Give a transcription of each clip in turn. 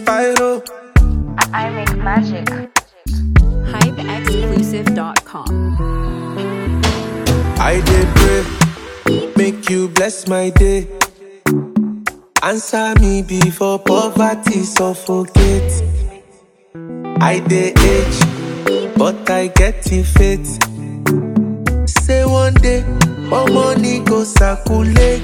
Pyro. I make magic. HypeExclusive.com. I did pray, make you bless my day. Answer me before poverty suffocate. I dey age, but I get the faith. Say one day, more money go circulate.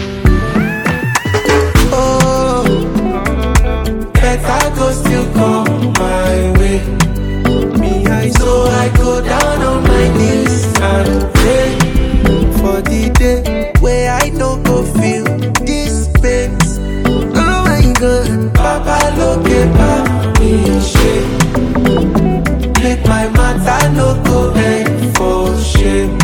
Oh, better go still come my way. Me, I so I go down on my knees and pray for the day where I no go feel this pain. Oh my God, Papa look at me shame. Make my matter no go end for shame.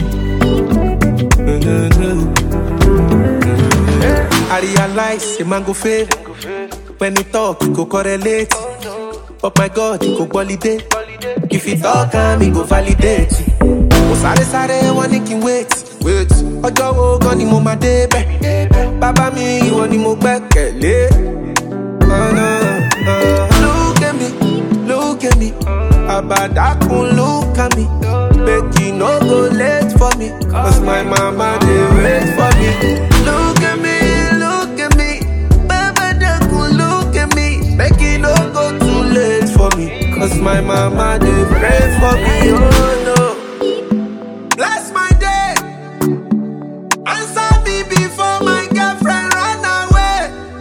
I realize say man go fail when he talk, he go correlate. But my God, he go validate. If he talk, am he go validate. Mo sáré sáré wọn ní kí n wait. wait. Ọjọ́ wo gan ni mo máa débẹ̀? Bàbá mi ìwọ ni mo gbẹ́kẹ̀lé. Oh, no, uh, Look at me, look at me. Àbàdàkùn look at me. Make you no go late for me. Cause my mama dey wait for me. Look at me, look at me. Àbàdàkùn look at me. Make you no go too late for me. Cause my mama dey pray for me. Oh no. Bless my day. Answer me before my girlfriend run away.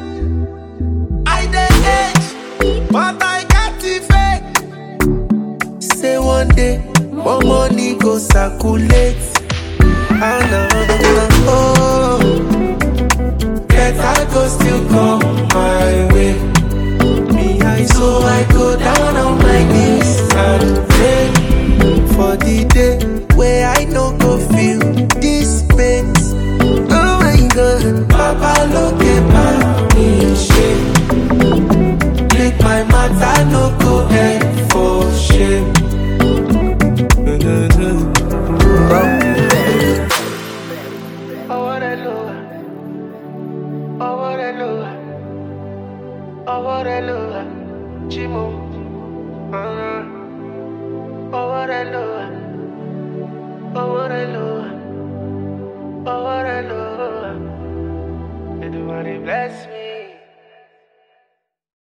I dey age, but I got the faith. Say one day, more money go circulate. Ah, no, oh, better go still come my way. Me, I so I go down on my knees and pray for the day where I no go feel this pain. Oh my God, Papa look at me shame. Make my matter no go end for shame. ọwọ́ rẹ ló wà ọwọ́ rẹ ló wà ọwọ́ rẹ ló wà jí mo ọwọ́ rẹ ló wà.